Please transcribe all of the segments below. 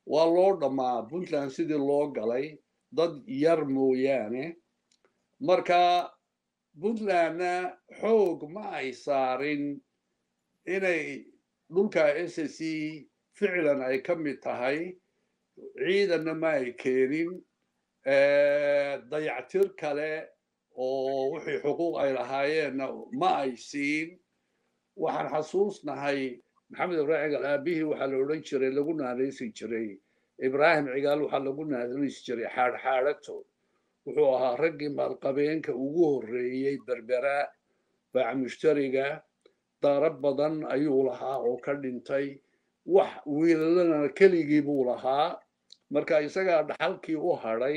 waa loo dhammaa puntland sidii loo galay dad yar mooyaane marka puntlandna xoog ma ay saarin inay dhulka s c ficlan ay ka mid tahay ciidanna ma ay keenin dayactir kale oo wixii xuquuq ay lahaayeenna ma ay siin waxaan xasuusnahay maxamed ibraahim cigaal aabihii waxaa la odhan jiray lagu naanaysi jiray ibraahim cigaal waxaa lagu naanaysi jiray xaadxaadhato wuxuu ahaa raggii maalqabeenka ugu horreeyey berbera baac mushtariga daaro badan ayuu lahaa oo ka dhintay wax wiilalana keligii buu lahaa marka isagaa dhaxalkii u hadhay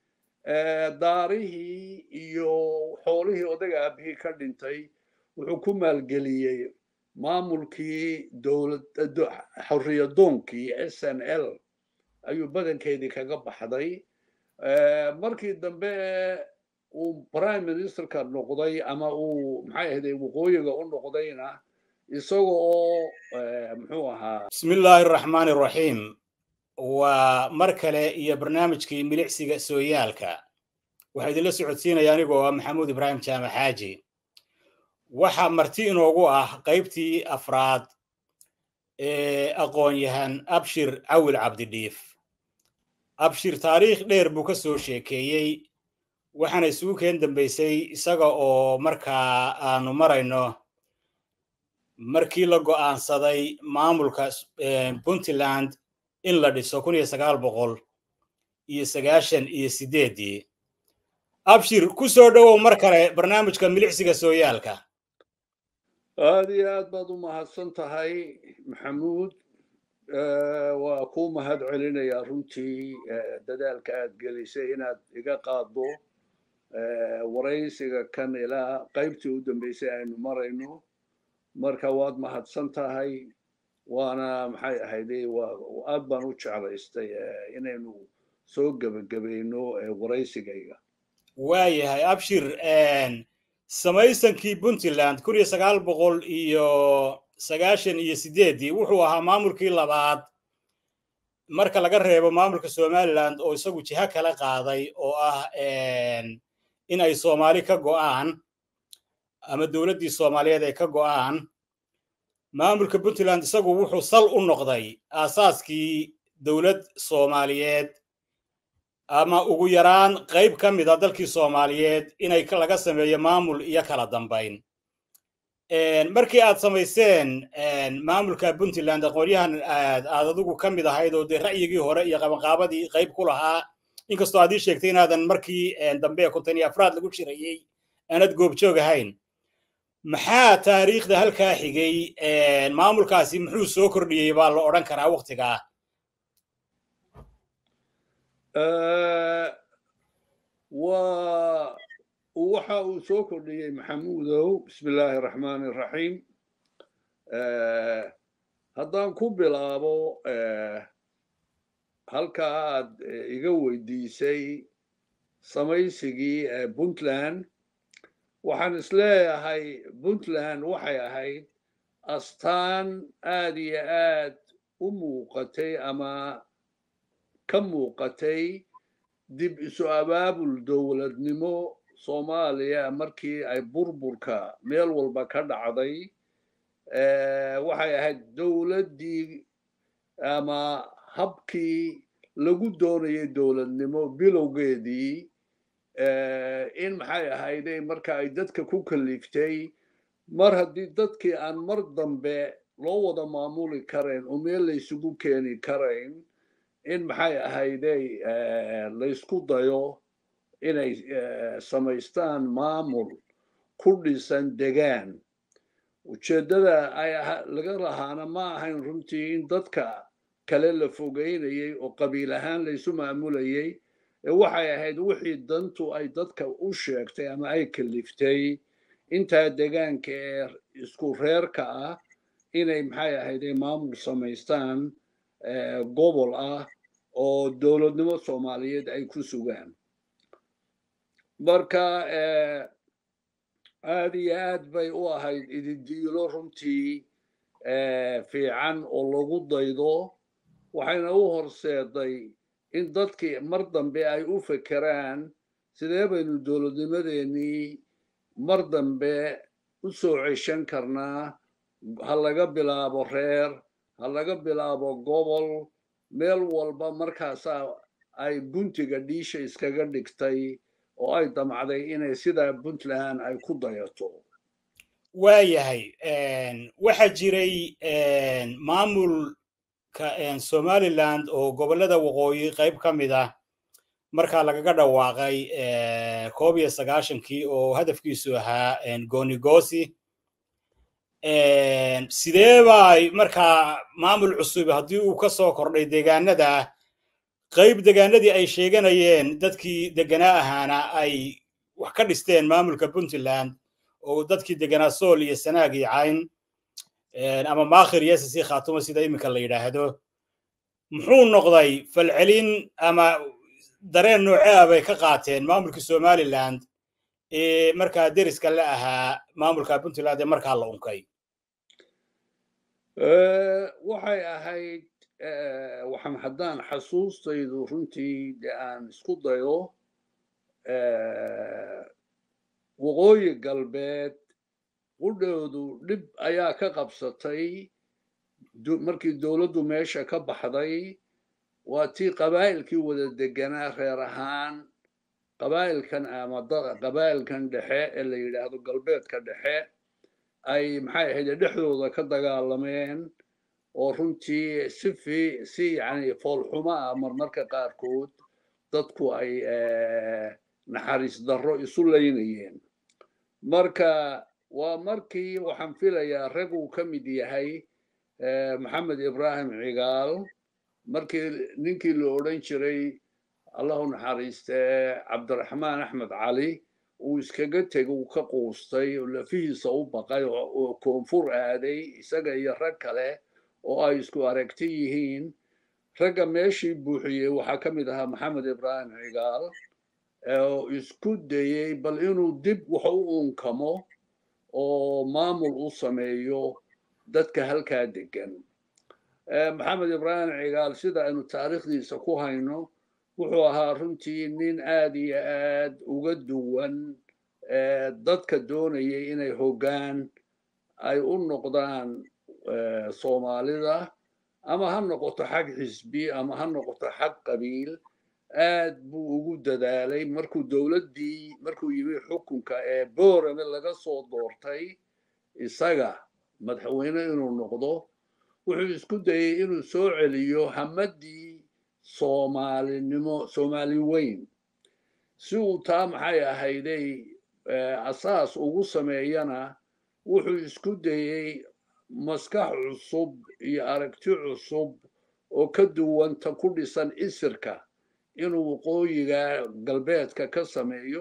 daarihii iyo xoolihii odaga aabihii ka dhintay wuxuu ku maalgeliyey maamulkii dowlad xorriyadoonkii s n l ayuu badankeedii kaga baxday markii dambe uu prime ministerka noqday ama uu maxay ahday waqooyiga u noqdayna isaga oo muxuu ahaa bismi illaahi araxmaani araxiim waa mar kale iyo barnaamijkii milicsiga sooyaalka waxaa idinla socodsiinaya anigoo ah maxamuud ibraahim jaamac xaaji waxaa marti inoogu ah qaybtii afraad ee aqoon-yahan abshir cawil cabdidhiif abshir taariikh dheer buu ka soo sheekeeyey waxaana isugu keen dambaysay isaga oo markaa aanu marayno markii la go'aansaday maamulka puntland in la dhiso kun iyo sagaal boqol iyo sagaashan iyo sideeddii abshir ku soo dhowow mar kale barnaamijka milicsiga sooyaalka aada iyo aad baad u mahadsan tahay maxamuud waa kuu mahad celinayaa runtii dadaalka aad gelisay inaad iga qaaddo waraysiga kan ilaa qaybtii u dambeysay aynu marayno marka waad mahadsan tahay waana maxay ahayde aad baan u jeclaystay inaynu soo gebagabayno waraysigayga waayahay abshir samaysankii puntland kun iyo sagaal boqol iyo sagaashan iyo sideeddii wuxuu ahaa maamulkii labaad marka laga reebo maamulka somaliland oo isagu jiho kala qaaday oo ah in ay soomaali ka go'aan ama dowladdii soomaaliyeed ay ka go'aan maamulka puntland isagu wuxuu sal u noqday aasaaskii dowlad soomaaliyeed ama ugu yaraan qayb ka mid a dalkii soomaaliyeed inay laga sameeyo maamul iyo kala dambayn markii aad samayseen maamulka puntland aqoonyahan aad adigu ka mid ahayd oo dee ra'yigii hore iyo qabanqaabadii qayb ku lahaa inkastoo aad ii sheegtay inaadan markii dambe konton iyo afraad lagu shirayey aanad goobjoog ahayn maxaa taariikhda halkaa xigay maamulkaasi muxuu soo kordhiyey baa la odhan karaa waktigaa waa waxa uu soo kordhiyey maxamuudow bismi illaahi araxmaani araxiim haddaan ku bilaabo halka aad iga weydiisay samaysigii puntland waxaan isleeyahay puntland waxay ahayd astaan aad iyo aad u muuqatay ama ka muuqatay dib isu abaabul dowladnimo soomaaliya markii ay burburka meel walba ka dhacday waxay ahayd dowladdii ama habkii lagu doonayay dowladnimo bilowgeedii in maxay ahayday marka ay dadka ku kaliftay mar haddii dadkii aan mar dambe loo wada maamuli karayn oo meel laysugu keeni karayn in maxay ahayday laysku dayo inay samaystaan maamul ku dhisan degaan ujeeddada ay laga lahaana ma ahayn runtii in dadka kale la fogeynayay oo qabiil ahaan laysu maamulayay ee waxay ahayd wixii dantu ay dadka u sheegtay ama ay kaliftay intaa degaanka ee isku reerka ah inay maxay ahayday maamul samaystaan gobol ah oo dowladnimo soomaaliyeed ay ku sugaan marka aad iyo aad bay u ahayd ididiilo runtii fiican oo lagu daydo waxayna u horseeday in dadkii mar dambe ay u fekeraan sidee baynu dowladnimadeennii mar dambe u soo ceshan karnaa ha laga bilaabo reer ha laga bilaabo gobol meel walba markaasaa ay guntiga dhiisha iskaga dhigtay oo ay damcday inay sidaa puntland ay ku dayato waayahay waxaa jiray maamulka somaliland oo gobollada waqooyi qayb ka mid ah markaa lagaga dhawaaqay koob iyo sagaashankii oo hadafkiisu ahaa goonigosi sidee bay markaa maamul cusub haddii uu ka soo kordhay deegaanada qayb deegaanadii ay sheeganayeen dadkii deganaa ahaana ay wax ka dhisteen maamulka puntland oo dadkii deganaa sool iyo sanaag iyo cayn ama maakhir iyo sisi khaatuma sida iminka la yidhaahdo muxuu noqday falcelin ama dareen noocea bay ka qaateen maamulkii somaliland ee markaa deriska la ahaa maamulka puntland ee markaa la unkay waxay ahayd waxaan haddaan xasuustaydu runtii de aan isku dayo waqooyi galbeed qudhoodu dhib ayaa ka qabsatay markii dowladdu meesha ka baxday waa tii qabaa'ilkii wada deganaa reer ahaan qabaa'ilkan ama qabaa'ilkan dhexe ee la yidhaahdo galbeedka dhexe ay maxay ahayd dhexdooda ka dagaalameen oo runtii si fi si yani foolxumo ah marmarka qaarkood dadku ay naxariis darro isu laynayeen marka waa markii waxaan filayaa rag uu ka mid yahay maxamed ibrahim cigaal markii ninkii la odhan jiray allahu naxariiste cabdiraxmaan axmed cali uu iskaga tegay uu ka quustay oo lafihiisa u baqay oo koonfur aaday isaga iyo rag kale oo ay isku aragti yihiin ragga meeshii buuxiyey waxaa ka mid ahaa maxamed ibrahim cigaal oo isku dayey bal inuu dib wax u unkamo oo maamul u sameeyo dadka halkaa degan maxamed ibrahim cigaal sida aynu taariikhdiisa ku hayno wuxuu ahaa runtii nin aad iyo aad uga duwan dadka doonayay inay hoggaan ay u noqdaan soomaalida ama ha noqoto xag xisbi ama ha noqoto xag qabiil aad buu ugu dadaalay markuu dowladdii markuu yimi xukunka ee boorame laga soo doortay isaga madaxweyne inuu noqdo wuxuu isku dayey inuu soo celiyo hamaddii soomaalinimo soomaali weyn si uu taa maxay ahayday asaas ugu sameeyana wuxuu isku dayey maskax cusub iyo aragti cusub oo ka duwanta ku dhisan isirka inuu waqooyiga galbeedka ka sameeyo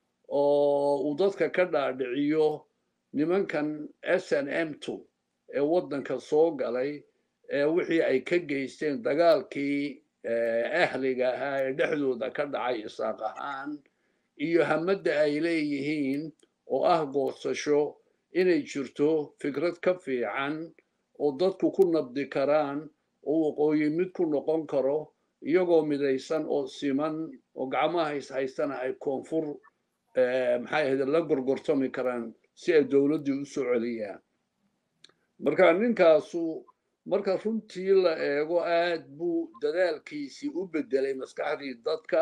oo uu dadka ka dhaadhiciyo nimankan s n m two ee waddanka soo galay ee wixii ay ka geysteen dagaalkii ahliga ahaa ee dhexdooda ka dhacay isaaq ahaan iyo hamadda ay leeyihiin oo ah goosasho inay jirto fikrad ka fiican oo dadku ku nabdi karaan oo waqooyi mid ku noqon karo iyagoo midaysan oo siman oo gacmaha is haystana ay koonfur maxay ahayd la gorgortami karaan si ay dowladdii u soo celiyaan marka ninkaasu marka runtii la eego aad buu dadaalkiisii u beddelay maskaxdii dadka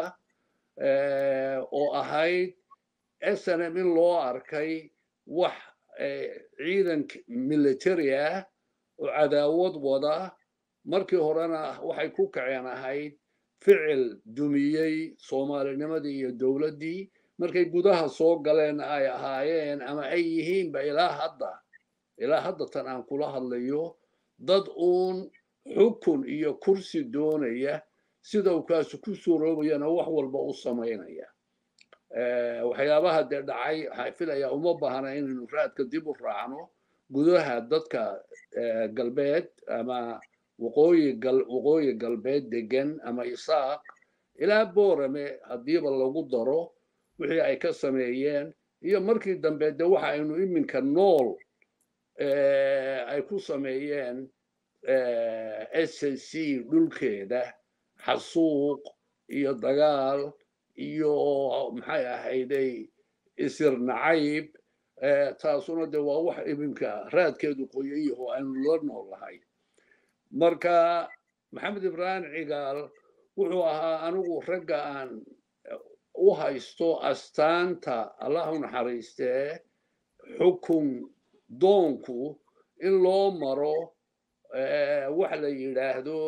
oo ahayd snm in loo arkay wax ciidan military ah oo cadaawad wada markii horena waxay ku kaceen ahayd ficil dumiyey soomaalinimadii iyo dowladdii markay gudaha soo galeen ay ahaayeen ama ay yihiinba ilaa hadda ilaa hadda tan aan kula hadlayo dad uun xukun iyo kursi doonaya sida uu kaasu ku suuroobayana wax walba u samaynaya waxyaabaha dee dhacay waxaa filayaa uma baahna inaynu raadka dib u raacno gudaha dadka galbeed ama waqooyi waqooyi galbeed degan ama isaaq ilaa boorame haddiiba lagu daro wixii ay ka sameeyeen iyo markii dambe de waxa aynu iminka nool ay ku sameeyeen s c dhulkeeda xasuuq iyo dagaal iyo maxay ahayday isir nacayb taasuna de waa wax iminka raadkeedu qoyayaho aanu la noolahay marka maxamed ibraahim cigaal wuxuu ahaa anigu ragga aan u haysto astaanta allah u naxariistee xukun doonku in loo maro wax la yidhaahdo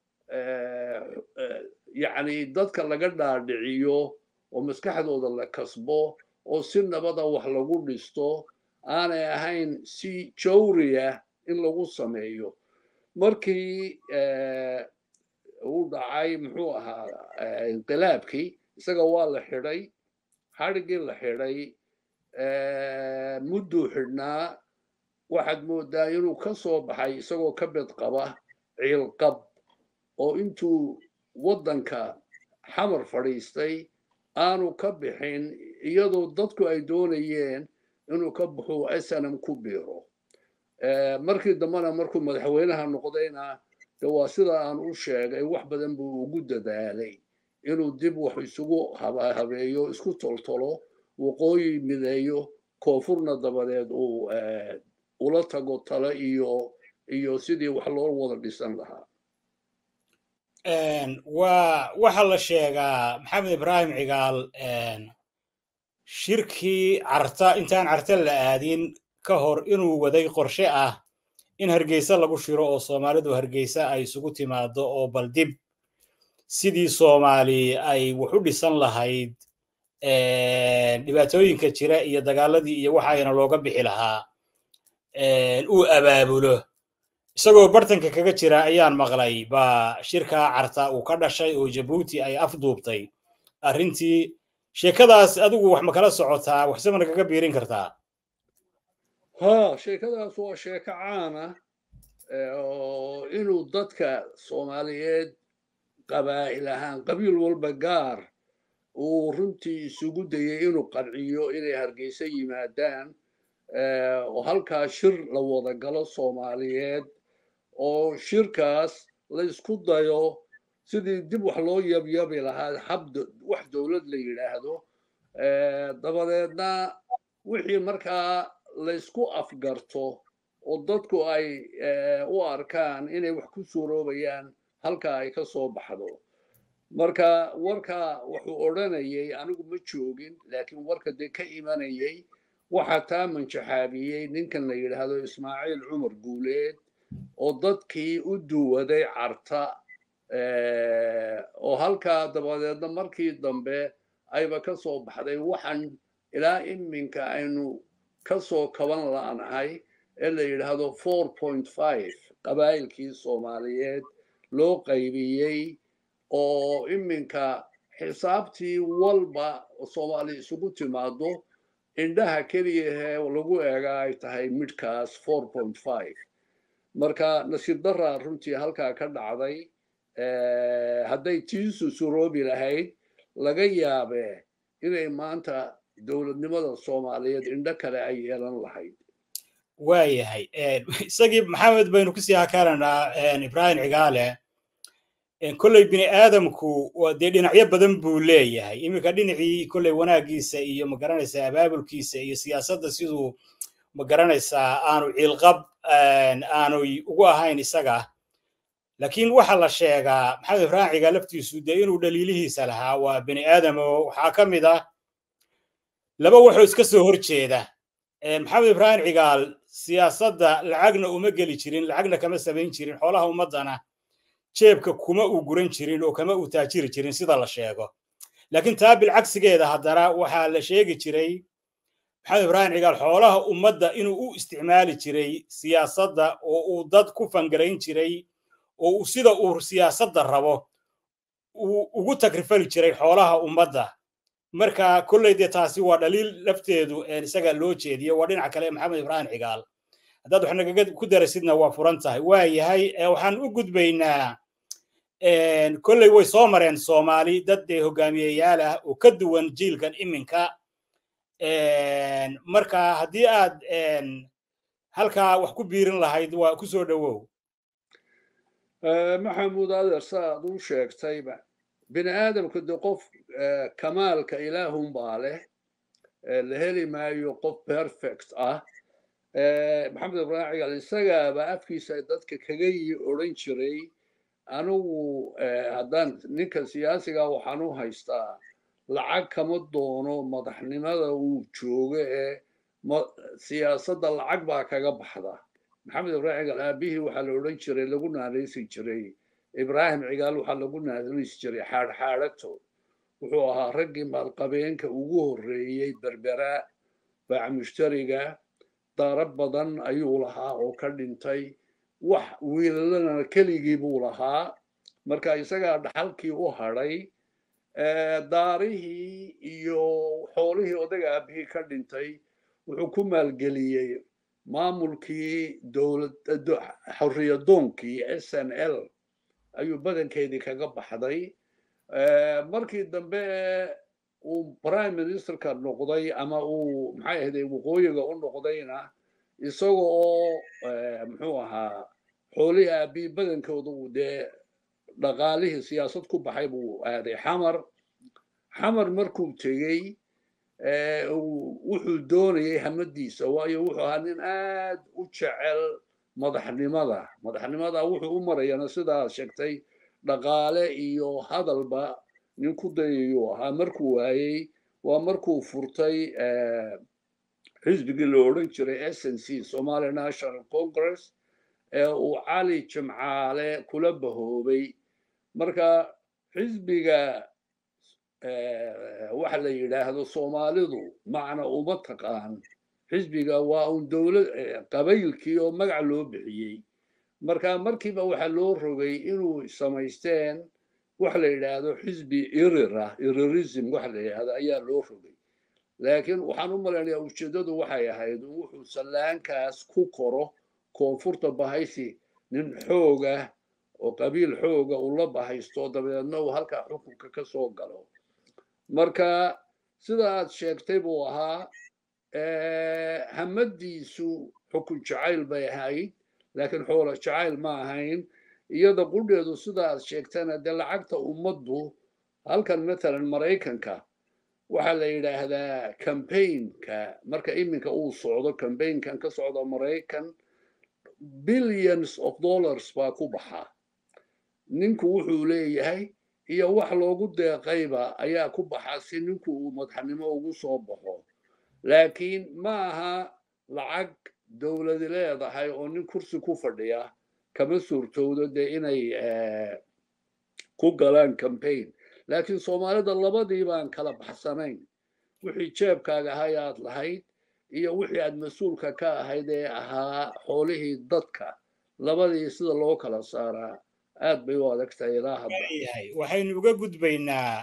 yacni dadka laga dhaadhiciyo oo maskaxdooda la kasbo oo si nabada wax lagu dhisto aanay ahayn si jawriya in lagu sameeyo markii uu dhacay muxuu ahaa inqilaabkii isaga waa la xidhay xadhiggii la xidhay mudduu xidhnaa waxaad moodaa inuu ka soo baxay isagoo ka bed qaba ciilqab oo intuu waddanka xamar fadhiistay aanu ka bixin iyadoo dadku ay doonayeen inuu ka baxo snm ku biiro markii dambena markuu madaxweynaha noqdayna de waa sida aan u sheegay wax badan buu ugu dadaalay inuu dib wax isugu habeeyo isku toltolo waqooyi mideeyo koonfurna dabadeed uu ula tago talo iyo iyo sidii wax loo wada dhisan lahaa waa waxaa la sheegaa maxamed ibraahim cigaal shirkii carta intaan carta la aadin ka hor inuu waday qorshe ah in hargeysa lagu shiro oo soomaalidu hargeysa ay isugu timaado oo bal dib sidii soomaali ay wax u dhisan lahayd dhibaatooyinka jira iyo dagaaladii iyo waxayna looga bixi lahaa uu abaabulo isagoo bartanka kaga jira ayaan maqlay baa shirkaa carta uu ka dhashay oo jabuuti ay afduubtay arrintii sheekadaas adigu wax ma kala socotaa waxse mana kaga biirin kartaa ha sheekadaas waa sheeko caana oo inuu dadka soomaaliyeed qabaa'il ahaan qabiil walba gaar uu runtii isugu dayay inuu qanciyo inay hargeysa yimaadaan oo halkaa shir la wada galo soomaaliyeed oo shirkaas la isku dayo sidii dib wax loo yabyabi lahaa hab wax dowlad la yidhaahdo dabadeedna wixii markaa laysku afgarto oo dadku ay u arkaan inay wax ku suuroobayaan halkaa ay ka soo baxdo marka warka wuxuu odhanayay anigu ma joogin laakiin warka dee ka imanayay waxaa taa manjaxaabiyey ninkan la yidhaahdo ismaaciil cumar guuleed oo dadkii u duwaday carta oo halkaa dabadeedna markii dambe ayba ka soo baxday waxaan ilaa iminka aynu ka soo kaban la'nahay ee la yidhaahdo four point five qabaa'ilkii soomaaliyeed loo qaybiyey oo iminka xisaabtii walba soomaali isugu timaado indhaha keliyahee lagu eega ay tahay midhkaas four point five marka nasiib daraa runtii halkaa ka dhacday hadday tiisu suroobi lahayd laga yaabee inay maanta dowladnimada soomaaliyeed indho kale ay yeelan lahayd waayahay isagii maxamed baynu kusii hakaranaa ibraahim cigaale kolley bini aadamku dee dhinacyo badan buu leeyahay iminka dhinacii kolley wanaagiisa iyo magaranaysaa abaabulkiisa iyo siyaasadda siduu magaranaysaa aanu ciilqab aanu ugu ahayn isaga laakiin waxa la sheegaa maxamed ibraahim cigaal laftiisu dee inuu dhaliilihiisa lahaa waa bini aadamo waxaa ka mid ah laba waxoo iska soo hor jeeda maxamed ibraahim cigaal siyaasadda lacagna uma geli jirin lacagna kama samayn jirin xoolaha ummaddana jeebka kuma uu guran jirin oo kama uu taajiri jirin sida la sheego laakiin taa bilcagsigeeda haddana waxaa la sheegi jiray maxamed ibraahim cigaal xoolaha ummadda inuu u isticmaali jiray siyaasadda oo uu dad ku fangarayn jiray oo uu sida uu siyaasadda rabo uu ugu tagrifali jiray xoolaha ummadda marka kolley dee taasi waa dhaliil lafteedu isaga loo jeediyo waa dhinaca kale maxamed ibraahim cigaal haddaad wax nagaga ku darasidna waa furan tahay waa yahay waxaan u gudbaynaa kolley way soo mareen soomaali dad dee hogaamiyeyaal ah oo ka duwan jiilkan iminka marka haddii aad halkaa wax ku biirin lahayd waa ku soo dhowow maxamuud adeer saaad u sheegtayba bini aadamka de qof kamaalka ilaahunbaa leh la heli maayo qof perfect ah maxamed ibraahim cigal isagaaba afkiisa dadka kaga yi odhan jiray anigu haddaan ninka siyaasiga waxaan u haystaa lacag kama doono madaxnimada uu joogo ee siyaasadda lacag baa kaga baxda maxamed ibraahim cigaal aabihii waxaa la odhan jiray lagu naanaysi jiray ibraahim cigaal waxaa lagu naanaysi jiray xaadxaadhato wuxuu ahaa raggii maalqabeenka ugu horreeyey berbera baac mushtariga daaro badan ayuu lahaa oo ka dhintay wax wiilalana keligii buu lahaa marka isagaa dhaxalkii u hadhay daarihii iyo xoolihii odaga aabihii ka dhintay wuxuu ku maalgeliyey maamulkii dowlad xorriyadoonkii s n l ayuu badankeedii kaga baxday markii dambe uu prime ministerka noqday ama uu maxay ahday waqooyiga u noqdayna isaga oo muxuu ahaa xoolihii aabii badankooda uu dee dhaqaalihii siyaasad ku baxay buu aaday xamar xamar markuu tegey wuxuu doonayay hamadiisa waayo wuxuu ahaa nin aad u jecel madaxnimada madaxnimada wuxuu u marayana sidaad sheegtay dhaqaale iyo hadalba nin ku dayayuu ahaa markuu waayey waa markuu furtay xisbigii la odhan jiray s n c somali national congress ee uu cali jimcaale kula bahoobay marka xisbiga waxa la yidhaahdo soomaalidu macna uma taqaan xisbiga waa un dowlad qabaylkii oo magac loo bixiyey marka markiiba waxaa loo rogay inuu samaysteen waxa la yidhaahdo xisbi irira irirism waxa la yidhahdo ayaa loo rogay laakiin waxaan u malaynayaa ujeeddadu waxay ahayd wuxuu sallaankaas ku koro koonfurta bahaysi nin xooga oo qabiil xooga uu la bahaysto dabadeedna uu halkaa xukunka ka soo galo marka sida aad sheegtay buu ahaa hamadiisu xukun jacayl bay ahayd laakiin xoola jacayl ma ahayn iyada qudheedu sida aad sheegtana dee lacagta ummaddu halkan matalan maraykanka waxaa la yidhaahdaa cambaynka marka iminka uu socdo cambaynkan ka socdo maraykan billions of dollars baa ku baxa ninku wuxuu leeyahay iyo wax loogu deeqayba ayaa ku baxa si ninku uu madaxnimo ugu soo baxo laakiin ma aha lacag dowladi leedahay oo nin kursi ku fadhiya kama suurtowdo dee inay ku galaan cambaign laakiin soomaalida labadii baan kala baxsanayn wixii jeebkaaga ahay aad lahayd iyo wixii aad mas-uulka ka ahayd ee ahaa xoolihii dadka labadii sida loo kala saaraa aad bay u adagtahay ilaa hadda waxaynu uga gudbaynaa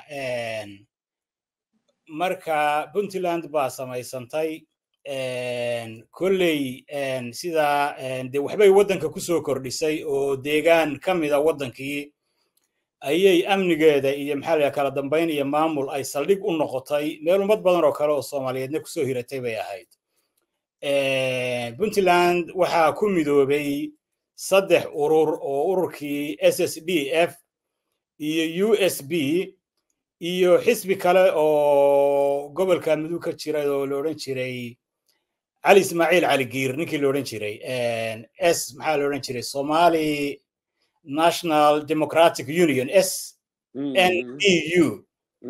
marka puntland baa samaysantay kolley sida de waxbay waddanka ku soo kordhisay oo deegaan ka mida waddankii ayay amnigeeda iyo maxaa la kala dambayn iyo maamul ay saldhig u noqotay meel ummad badan oo kale oo soomaaliyeedna kusoo hiratay bay ahayd puntland waxaa ku midoobay saddex urur oo ururkii s s d f iyo u s b iyo xisbi kale oo gobolka mudug ka jiray oo la odhan jiray cali ismaaciil cali giir ninkii la odhan jiray s maxaa la odhan jiray somali national democratic union s n d u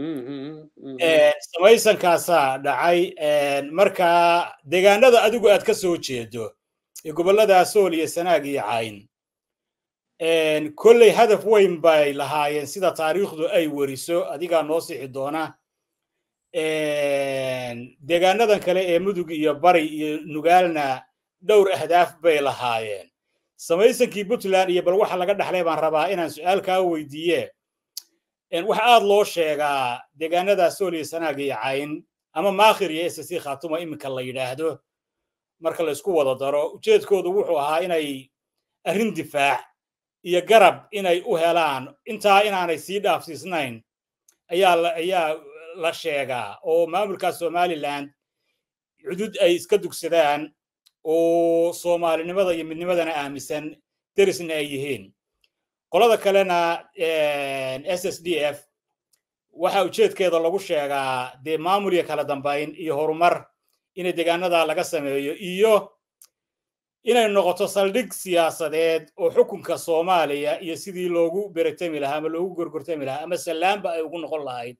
samaysankaasaa dhacay marka deegaanada adigu aad ka soo jeedo ee gobollada sool iyo sanaag iyo cayn kolley hadaf weyn bay lahaayeen sida taariikhdu ay weriso adigaa noo sixi doona deegaanadan kale ee mudug iyo bari iyo nugaalna dhowr ahdaaf bay lahaayeen samaysankii puntland iyo bal waxa laga dhaxlay baan rabaa inaan su-aal kaa weydiiye waxa aad loo sheegaa deegaanada sool iyo sanaag iyo cayn ama maakhir iyo ssc khatuma iminka la yidhaahdo marka la isku wada daro ujeedkoodu wuxuu ahaa inay arrin difaac iyo garab inay u helaan intaa inaanay sii dhaafsiisnayn ayaa ayaa la sheegaa oo maamulka somaliland cudud ay iska dugsadaan oo soomaalinimada iyo midnimadana aaminsan derisna ay yihiin qolada kalena s s d f waxa ujeedkeeda lagu sheegaa dee maamul iyo kala dambayn iyo horumar inay deegaanada laga sameeyo iyo inay noqoto saldhig siyaasadeed oo xukunka soomaaliya iyo sidii loogu beretami lahaa ama loogu gorgortami lahaa ama sallaamba ay ugu noqon lahayd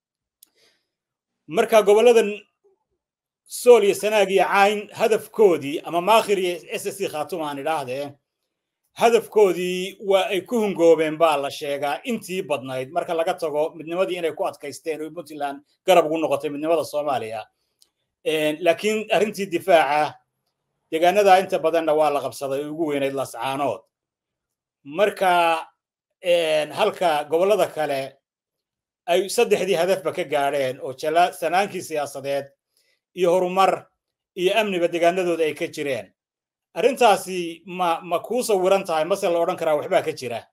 marka gobolladan sool iyo sanaag iyo cayn hadafkoodii ama maakhir iyo s s c khaatuma aan idhaahdee hadafkoodii waa ay ku hungoobeen baa la sheegaa intii badnayd marka laga tago midnimadii inay ku adkaysteen oo puntland garab ugu noqotay midnimada soomaaliya laakiin arrintii difaaca deegaanada inta badanna waa la qabsaday oo ugu weynayd lascaanood marka halka gobollada kale ay saddexdii hadafba ka gaadheen oo sanaankii siyaasadeed iyo horumar iyo amniba deegaanadooda ay ka jireen arrintaasi ma ma kuu sawiran tahay mase la odhan karaa waxbaa ka jira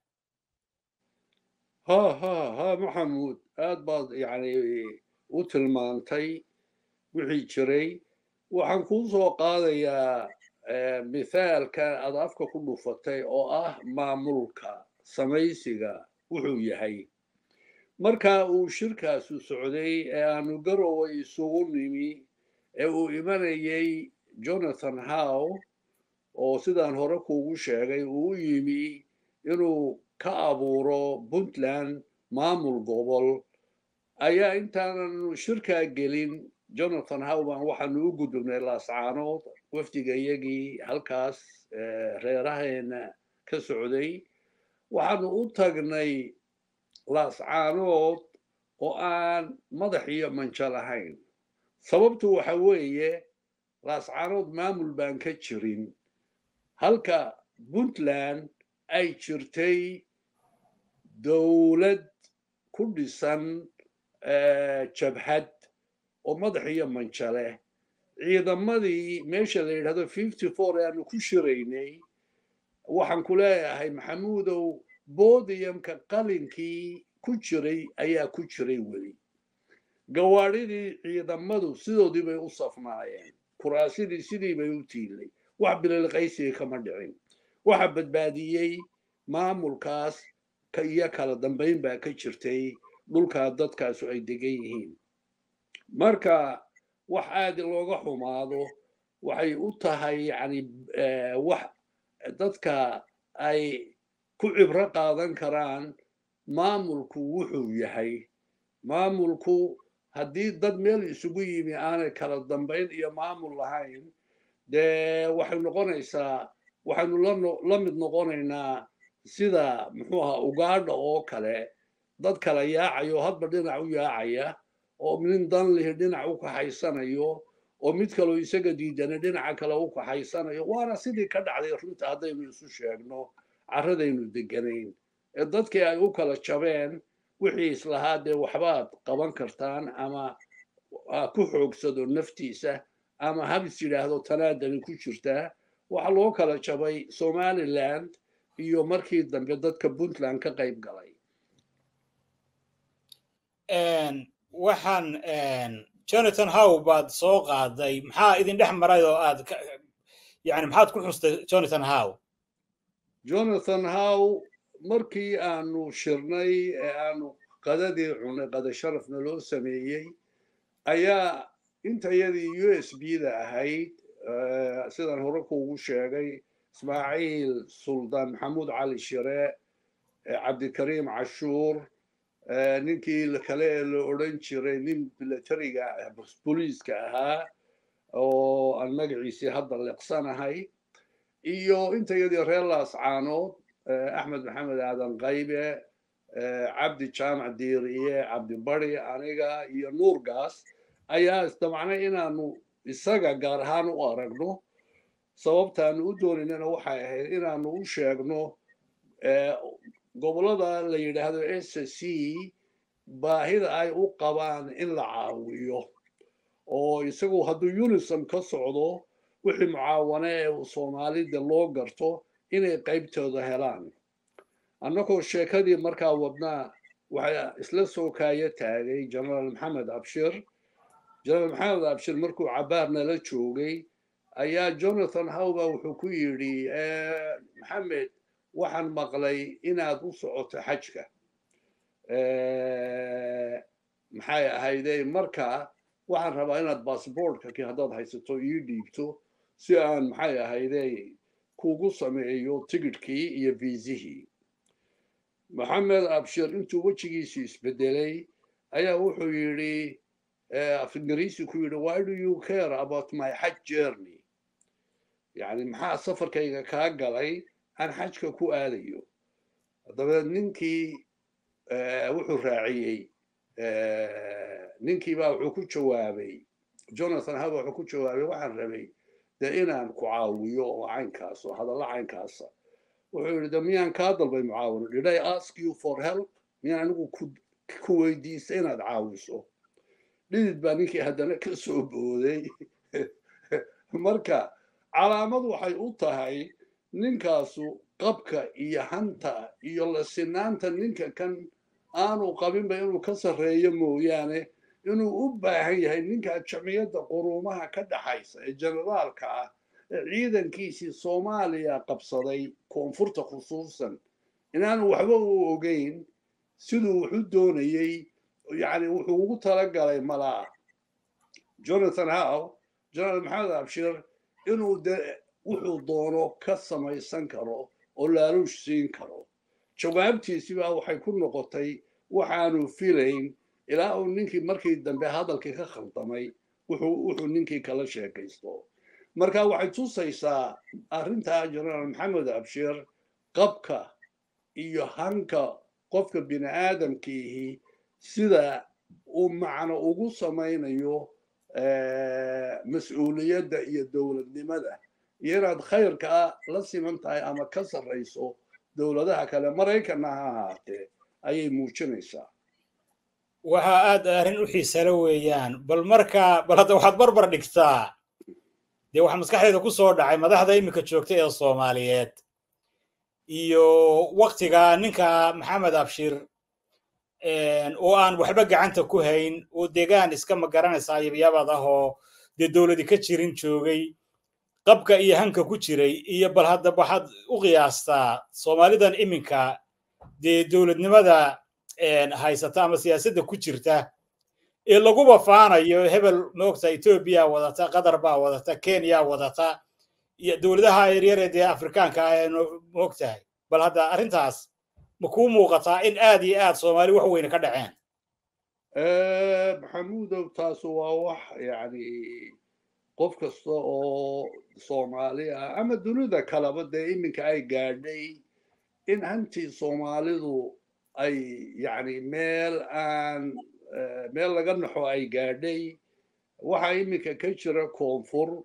ha ha ha maxamuud aad baad yani u tilmaantay wixii jiray waxaan kuu soo qaadayaa mithaalka aad afka ku dhufatay oo ah maamulka samaysiga wuxuu yahay marka uu shirkaasu socday ee aanu garowe isugu nimi ee uu imanayay jonathan how oo sidaan hore kuugu sheegay uu u yimi inuu ka abuuro puntland maamul gobol ayaa intaanan shirkaa gelin jonathan howban waxaanu u gudubnay laascaanood wafdiga iyagii halkaas reeraheena ka socday waxaanu u tagnay laascaanood oo aan madax iyo manjo lahayn sababtu waxa weeye laascaanood maamul baan ka jirin halka puntland ay jirtay dowlad ku dhisan jabhad oo madax iyo manjo leh ciidamadii meesha la yidhahdo fifty four ee aanu ku shiraynay waxaan ku leeyahay maxamuudow bodiyamka qalinkii ku jiray ayaa ku jiray weli gawaadhidii ciidamadu sidoodii bay u safnaayeen kuraasidii sidii bay u tiilay wax bililqaysiga kama dhicin waxa badbaadiyey maamulkaas iyo kala dambayn baa ka jirtay dhulkaa dadkaasu ay degan yihiin marka wax aad looga xumaado waxay u tahay yani wax dadka ay ku cibro qaadan karaan maamulku wuxuu yahay maamulku haddii dad meel isugu yimi aanay kala dambayn iyo maamul lahayn dee waxay noqonaysaa waxaynu la mid noqonaynaa sida muxuu ahaa ugaadha oo kale dad kala yaacayo hadba dhinac u yaacaya oo nin dan lihi dhinac u kaxaysanayo oo mid kaloo isaga diidana dhinaca kale u kaxaysanayo waana sidii ka dhacday runta haddaynu isu sheegno carradaynu deganayn ee dadkii ay u kala jabeen wixii islahaa dee waxbaad qaban kartaan ama ku xoogsado naftiisa ama habis yidhaahdo tanaadani ku jirtaa waxaa loo kala jabay somaliland iyo markii dambe dadka puntland ka qayb galay waxaan jonathan how baad soo qaaday maxaa idin dhex maray oo aad yani maxaad ku xustay jonathan how jonathan how markii aanu shirnay ee aanu qadadii cunay qada sharafna loo sameeyey ayaa intayadii u s b da ahayd sidaan hore kuugu sheegay ismaaciil suldaan maxamuud cali shire cabdikariim cashuur ninkii kale ee la odhan jiray nin milatariga booliiska ahaa oo aan magaciisii hadda leqsanahay iyo intayadii reer laascaanood axmed maxamed aadan qaybe cabdi jaamac diiriye cabdi bari aniga iyo nuurgaas ayaa isdamacnay inaanu isaga gaar ahaan u aragno sababtaanu u doonaynana waxay ahayd inaanu u sheegno gobollada la yidhaahdo s c baahida ay u qabaan in la caawiyo oo isagu hadduu unisom ka socdo wixii mucaawane ee soomaalida loo garto inay qaybtooda helaan annagoo sheekadii markaa wadnaa waxaa isla soo kaaya taagay genaraal maxamed abshir genaraal maxamed abshir markuu cabaar nala joogay ayaa jonathan howba wuxuu ku yidhi maxamed waxaan maqlay inaad u socoto xajka maxay ahayde marka waxaan rabaa inaad bassboortka ki haddaad haysato ii dhiibto si aan maxay ahayde kugu sameeyo tigidhkii iyo viisihii maxamed abshir intuu wejigiisii isbedelay ayaa wuxuu yidhi af ingiriisi ku yidhi why do you care about my haj journey yani maxaa safarkayga kaa galay aan xajka ku aadayo dabeed ninkii wuxuu raaciyey ninkii baa wuxuu ku jawaabay jonathan haba wuxuu ku jawaabay waxaan rabay dee inaan ku caawiyo oo caynkaas oo hadalla caynkaasa wuxuu yidhi de miyaan kaa dalbay mucaawino did i ask you for help miyaan anigu ku weydiistay inaad caawiso dhidid baa ninkii haddana ka soo booday marka calaamad waxay u tahay ninkaasu qabka iyo hanta iyo lasinaanta ninka kan aanu qabinba inuu ka sarreeyo mooyaane inuu u baahan yahay ninka jamciyadda quruumaha ka dhaxaysa ee generaalka ah ee ciidankiisii soomaaliya qabsaday koonfurta khusuusan inaanu waxba u ogeyn siduu wuxu doonayey yani wuxuu ugu talagalay malaa jonathan howe general maxamed abshir inuu de wuxuu doono ka samaysan karo oo laaluush siin karo jawaabtiisi baa waxay ku noqotay waxaanu filayn ilaa uu ninkii markii dambe hadalkii ka khaldamay wuxuu ninkii kala sheekaysto marka waxay tusaysaa arrintaa generaal maxamed abshir qabka iyo hanka qofka bini aadamkiihi sida uu macno ugu samaynayo mas-uuliyadda iyo dowladnimada iyo inaad khayrkaa la siman tahay ama ka sarrayso dowladaha kale maraykanna ha ahaatee ayay muujinaysaa waxaa aad arrin u xiisale weeyaan bal marka bal hadda waxaad barbar dhigtaa dee waxaa maskaxdeeda ku soo dhacay madaxda iminka joogta ee soomaaliyeed iyo waktiga ninka maxamed abshir oo aan waxba gacanta ku hayn oo deegaan iska magaranaysaa yabyabad ah oo dee dowladi ka jirin joogay qabka iyo hanka ku jiray iyo bal hadda waxaad u qiyaastaa soomaalidan iminka dee dowladnimada haysata ama siyaasadda ku jirta ee laguba faanayo hebel maogta etoobiya wadata qatar baa wadata kenya wadata iyo dowladaha yaryar ee dee afrikaanka ah ee maogtahay bal hadda arrintaas ma kuu muuqataa in aad iyo aad soomaali wax weyne ka dhaceen maxamuudow taasu waa wax yani qof kasta oo soomaali ah ama dunida kaleba dee iminka ay gaadhay in hantii soomaalidu ay yani meel aan meel laga naxo ay gaadhay waxaa iminka ka jira koonfur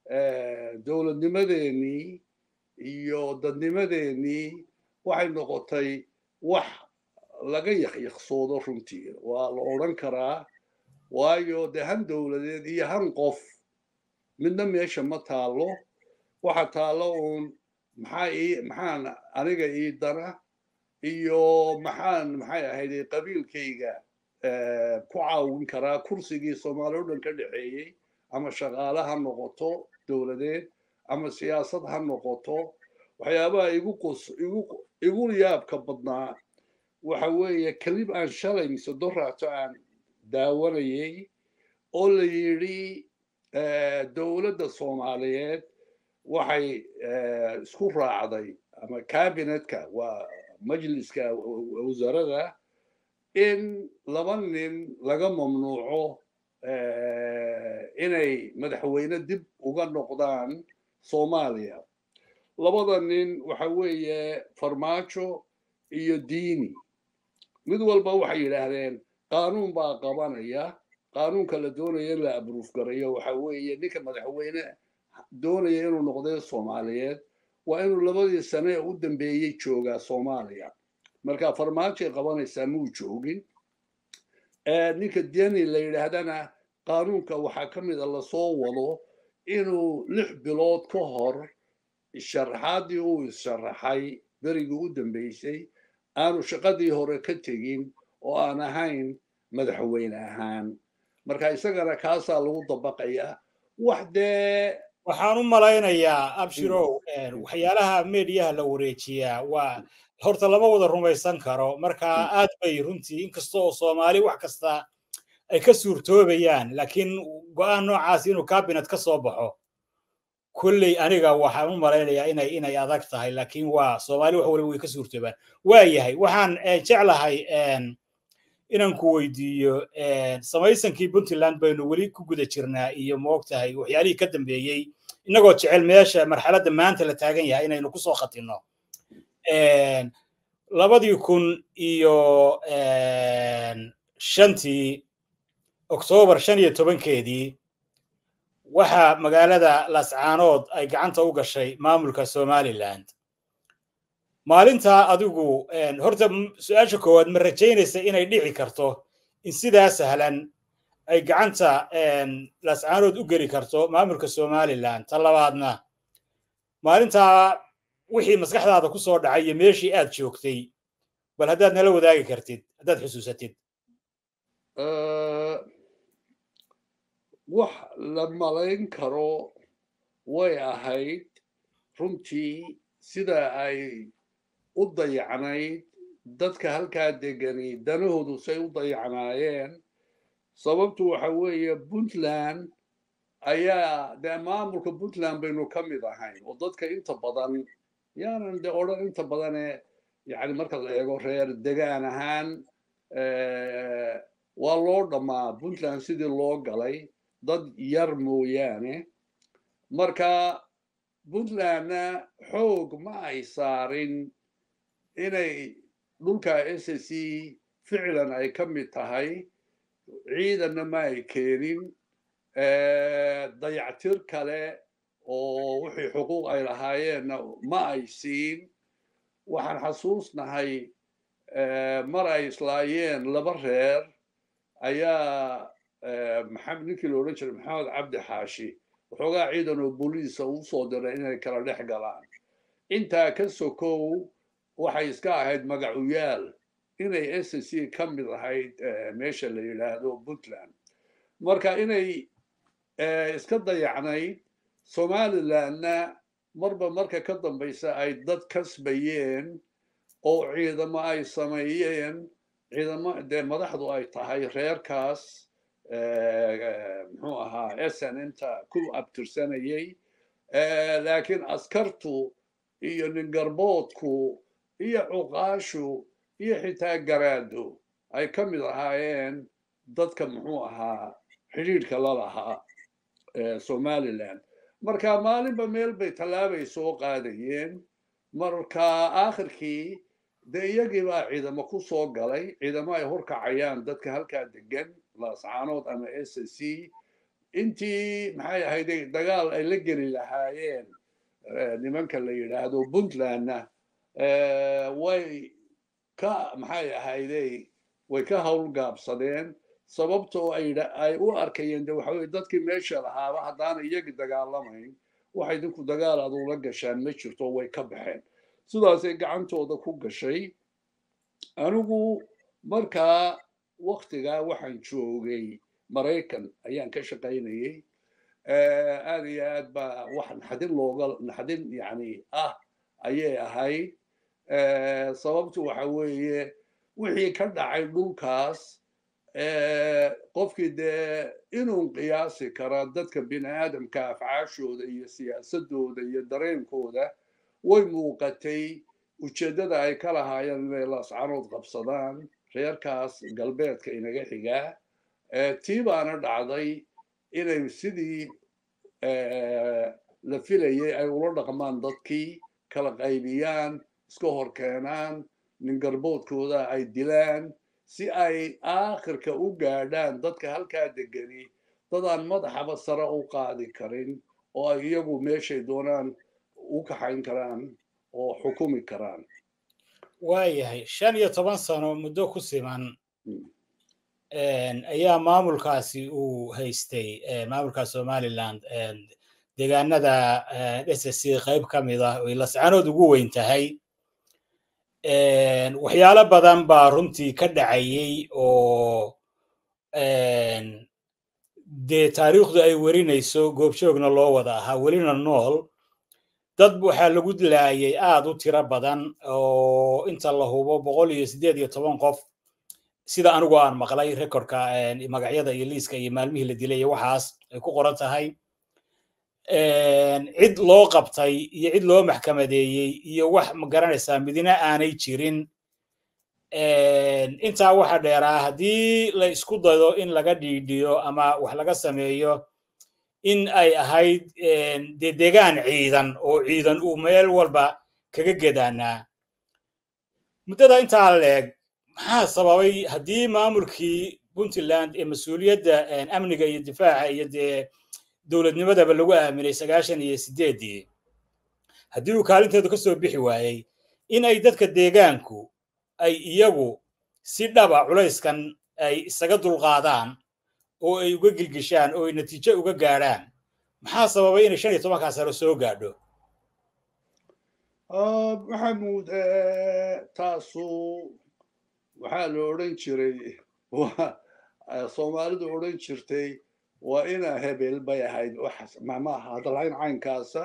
dowladnimadeenii iyo dadnimadeenii waxay noqotay wax laga yakyaqsoodo runtii waa la odran karaa waayo dee han dowladeed iyo han qof midna meesha ma taallo waxa taallo uun maxaa ii maxaan aniga ii dana iyo maxaan maxay ahayd qabiilkayga ku caawin karaa kursigii soomaali o dhan ka dhexeeyey ama shaqaale ha noqoto dowladeed ama siyaasad ha noqoto waxyaabaha igu qos igu igu yaabka badnaa waxa weeye kelib aan shalay mise doraato aan daawanayay oo la yidhi dowladda soomaaliyeed waxay isku raacday ama cabinetka waa majliska wasarada in laba nin laga mamnuuco inay madaxweyne dib uga noqdaan soomaaliya labada nin waxa weeye farmaajo iyo diini mid walba waxay yidhaahdeen qaanuun baa qabanaya qaanuunka la doonaya in la abruuf garayo waxa weeye ninka madaxweyne doonaya inuu noqday soomaaliyeed waa inuu labadii sane ee u dambeeyey joogaa soomaaliya marka farmaajoay qabanaysaa muu joogin ninka deni la yidhaahdana qaanuunka waxaa ka mid a lasoo wado inuu lix bilood ka hor sharaxaadii uu isharaxay berigii u dambeysay aanu shaqadii hore ka tegin oo aan ahayn madaxweyne ahaan marka isagana kaasaa lagu dabaqayaa wax dee waxaan u malaynayaa abshirow waxyaalaha mediyaha la wareejiyaa waa horta lama wada rumaysan karo marka aad bay runtii inkasta oo soomaali wax kasta ay ka suurtoobayaan laakiin go'aan noocaas inuu cabinet ka soo baxo kolley aniga waxaan u malaynayaa inay inay adag tahay laakiin waa soomaali wax waliba way ka suurtoobaan waa yahay waxaan jeclahay inaan ku weydiiyo samaysankii puntland baynu weli ku guda jirnaa iyo moogtahay waxyaalihii ka dambeeyey innagoo jecel meesha marxaladda maanta la taagan yahay inaynu kusoo khatinno labadii kun iyo shantii oktoobar shan iyo tobankeedii waxaa magaalada lascaanood ay gacanta u gashay maamulka somaliland maalintaa adigu horta su-aasha koowaad ma rajaynaysa inay dhici karto in sidaa sahlan ay gacanta lascaanood u geli karto maamulka somaliland ta labaadna maalintaa wixii maskaxdaada ku soo dhacay iyo meeshii aad joogtay bal haddaad nala wadaagi kartid haddaad xusuusatid wax la malayn karo way ahayd runtii sida ay u dayacnayd dadka halkaa degani danahoodu say u dayacnaayeen sababtu waxa weeye puntland ayaa dee maamulka puntland baynu ka mid ahayn oo dadka inta badan yaanan de odhan inta badane yani marka la eego reer degaan ahaan waa loo dhammaa puntland sidii loo galay dad yar mooyaane marka puntlandna xoog ma ay saarin inay dhulka s c ficlan ay ka mid tahay ciidanna ma ay keenin dayactir kale oo wixii xuquuq ay lahaayeenna ma ay siin waxaan xasuusnahay mar ay islaayeen laba reer ayaa maxamed ninkii la odhan jiray maxamed cabdi xaashi waxoogaa ciidan oo booliisa uu soo diray inay kala dhex galaan intaa ka sokow waxay iska ahayd magacuyaal inay s c ka mid ahayd meesha la yidhaahdo puntland marka inay iska dayacnayd somalilandna marba marka ka dambaysa ay dad kasbayeen oo ciidamo ay sameeyeen ciidamo dee madaxdu ay tahay reerkaas muxuu ahaa snmta ku abtirsanayay laakiin askartu iyo ningarboodku iyo cuqaashu iyo xitaa garaado ay ka mid ahaayeen dadka muxuu ahaa xidhiidhka la lahaa somaliland marka maalinba meel bay tallaabay soo qaadayeen marka aakhirkii dee iyagii baa ciidamo ku soo galay ciidamo ay horkacayaan dadka halkaa degan laascaanood ama s c intii maxay ahayday dagaal ay la geli lahaayeen nimanka la yidhaahdo puntlandna way ka maxay ahayday way ka howlgaabsadeen sababtoo ay u arkayeen de waxa weye dadkii meesha lahaaba haddaana iyagii dagaalamayn waxay dinku dagaal adula gashaan ma jirto way ka baxeen sidaasay gacantooda ku gashay anigu markaa waktigaa waxaan joogay maraykan ayaan ka shaqaynayay aad iyo aad baa wax naxdin looga naxdin yani ah ayay ahayd sababtu waxa weeye wixii ka dhacay dhulkaas qofkii dee inuu qiyaasi kara dadka bini aadamka afcaashooda iyo siyaasadooda iyo dareenkooda way muuqatay ujeeddada ay ka lahaayeen inay laascaanood qabsadaan reerkaas galbeedka inaga xigaa tii baana dhacday inay sidii la filayay ay ula dhaqmaan dadkii kala qaybiyaan iska hor keenaan ningarboodkooda ay dilaan si ay aakhirka u gaadhaan dadka halkaa degani dadaan madaxaba sare u qaadi karin oo ay iyagu meeshay doonaan u kaxayn karaan oo xukumi karaan waayahay shan iyo toban sano muddo ku siman ayaa maamulkaasi uu haystay maamulka somaliland deegaanada s c qayb ka mid ah oy lascanood ugu weyn tahay waxyaalo badan baa runtii ka dhacayey oo dee taariikhdu ay werinayso goobjoogna loo wada ahaa welina nool dad waxaa lagu laayay aad u tiro badan oo inta la hubo boqol iyo siddeed iyo toban qof sida anigu aan maqlay rekordka magacyada iyo liiska iyo maalmihii la dilay iyo waxaas ay ku qoran tahay cid loo qabtay iyo cid loo maxkamadeeyey iyo wax ma garanaysaa midina aanay jirin intaa waxa dheeraa haddii la isku dayo in laga dhiidhiyo ama wax laga sameeyo in ay ahayd dee deegaan ciidan oo ciidan uu meel walba kaga gedaanaa muddada intaa leeg maxaa sababay haddii maamulkii puntland ee mas-uuliyadda amniga iyo difaaca iyo dee dowladnimadaba lagu aaminay sagaashan iyo sideeddii haddii uu kaalinteedu ka soo bixi waayey in ay dadka deegaanku ay iyagu si dhaba culayskan ay isaga dulqaadaan oo ay uga gilgishaan oo ay natiijo uga gaadhaan maxaa sababay inay shan iyo tobankaa sano soo gaadho maxamuud taasu waxaa la odhan jiray soomaalidu odhan jirtay waa inaa hebel bay ahayd maaha hadalhayn caynkaasa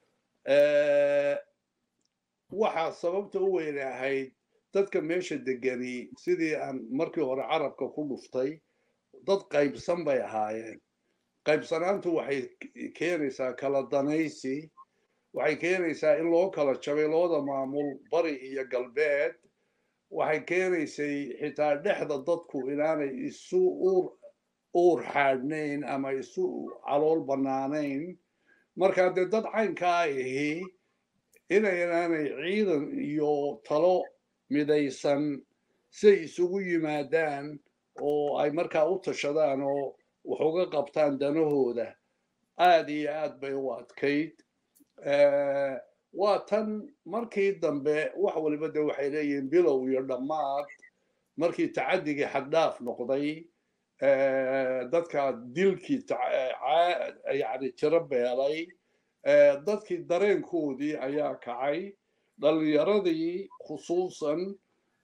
waxaa sababta u weyn ahayd dadka meesha degani sidii aan markii hore carabka ku dhuftay dad qaybsan bay ahaayeen qaybsanaantu waxay keenaysaa kala danaysi waxay keenaysaa in loo kala jabay labada maamul bari iyo galbeed waxay keenaysay xitaa dhexda dadku inaanay isu uur uur xaadhnayn ama isu calool bannaanayn markaa dee dad caynkaa ahi inaynaanay ciidan iyo talo midaysan siay isugu yimaadaan oo ay markaa u tashadaan oo wax uga qabtaan danahooda aad iyo aad bay u adkayd waa tan markii dambe wax waliba de waxay leeyihiin bilow iyo dhammaad markii tacadigii xaddhaaf noqday dadka dilkii yani tiro beelay dadkii dareenkoodii ayaa kacay dhalinyaradii khusuusan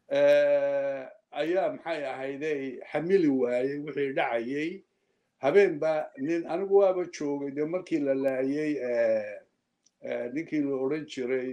ayaa maxay ahayde xamili waayey wixii dhacayey habeenba nin anigu waaba joogay dee markii la laayey ninkii la odhan jiray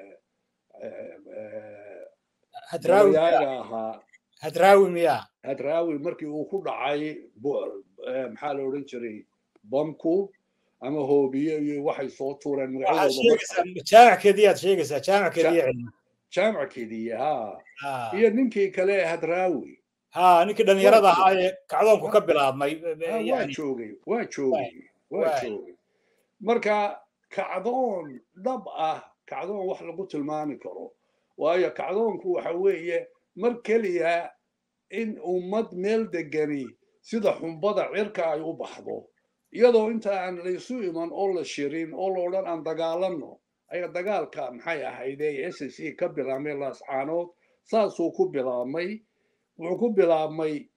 yaaga ahaa hadraawi miya hadraawi markii uu ku dhacay maxaa la odhan jiray bamku ama hoobiye iyo waxay soo tuureen jaamackeedii aad sheegaysaa jaamackeedii cilmi jaamackeedii ha iyo ninkii kale hadraawi ha ninkii dhalinyarada ahaa ee kacdoonku ka bilaabmay waa joogay waa joogay waa joogay marka kacdoon dhab ah kacdoon wax lagu tilmaami karo waayo kacdoonku waxa weeye mar keliya in ummad meel degani sida xumbada cirka ay u baxdo iyadoo inta aan laysu iman oo la shirin oo la odhan aan dagaalanno ayaa dagaalka maxay ahayde s c ka bilaabmay laascaanood saasuu ku bilaabmay wuxuu ku bilaabmay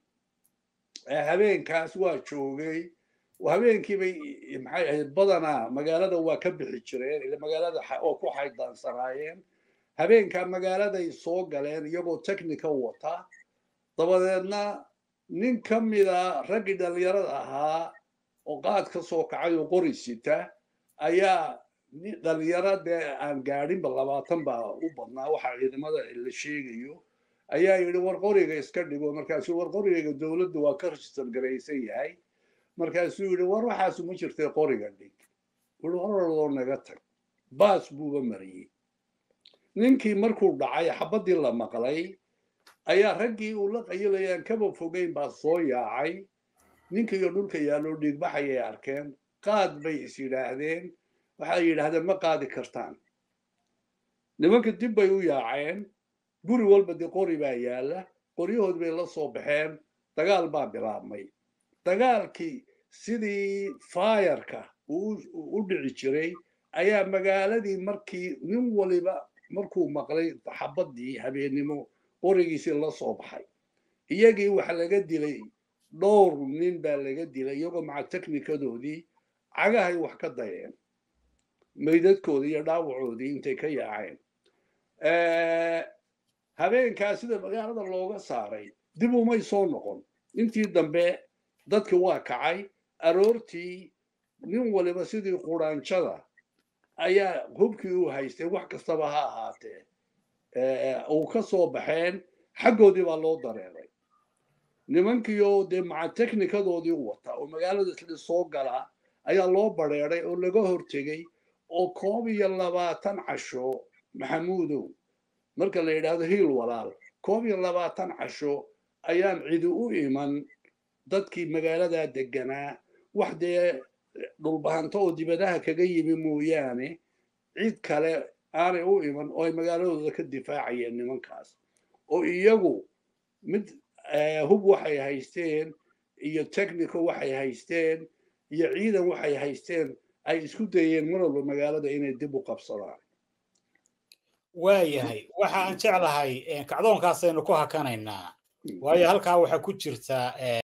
habeenkaas waa joogay habeenkii bay maxay ahayd badanaa magaalada waa ka bixi jireen ila magaalada oo ku xaydaansanaayeen habeenkaa magaaladay soo galeen iyagoo technica wata dabadeedna nin ka mida raggii dhallinyarada ahaa oo qaad ka soo kacay oo qori sita ayaa dhalinyaro dee aan gaadhinba labaatan baa u badnaa waxa ciidamada la sheegayo ayaa yidhi war qoriga iska dhigo markaasuu war qoriga dowladdu waa ka register garaysan yahay markaasuu yidhi war waxaasu ma jirtay qoriga dhig wuxuu horaroo naga tag baas buuba mariyey ninkii markuu dhacay xabaddii la maqlay ayaa raggii uu la qayilayaan kaba fogeyn baa soo yaacay ninkiiyo dhulka yaaloo dhiigbaxayay arkeen qaad bay is yidhaahdeen waxay yidhaahdeen ma qaadi kartaan nimanka dib bay u yaaceen guri walba dee qori baa yaalla qoryahood bay la soo baxeen dagaal baa bilaabmay dagaalkii sidii faayarka u dhici jiray ayaa magaaladii markii nin waliba markuu maqlay xabaddii habeennimo qorigiisii la soo baxay iyagii waxa laga dilay dhowr nin baa laga dilay iyagoo maca teknikadoodii cagahay wax ka dayeen meydadkoodii iyo dhaawacoodii intay ka yaaceen habeenkaa sida magaalada looga saaray dib umay soo noqon intii dambe dadki waa kacay aroortii nin waliba sidii quraanjada ayaa hubkii u haystay wax kastaba ha ahaatee uu ka soo baxeen xaggoodii baa loo dareeray nimankiioo dee maca teknikadoodii wata oo magaalada sida soo gala ayaa loo bareeray oo laga hortegey oo koob iyo labaatan casho maxamuudow marka la yidhaahdo hiil walaal koob iyo labaatan casho ayaan cidi u iman dadkii magaaladaa deganaa wax dee dhulbahanto oo dibadaha kaga yimi mooyaane cid kale aanay u iman oo ay magaaladooda ka difaacayeen nimankaas oo iyagu mid hub waxay haysteen iyo technico waxay haysteen iyo ciidan waxay haysteen ay isku dayeen mar walba magaalada inay dib u qabsadaan waayahay waxa aan jeclahay kacdoonkaasaynu ku hakanaynaa waayo halkaa waxaa ku jirta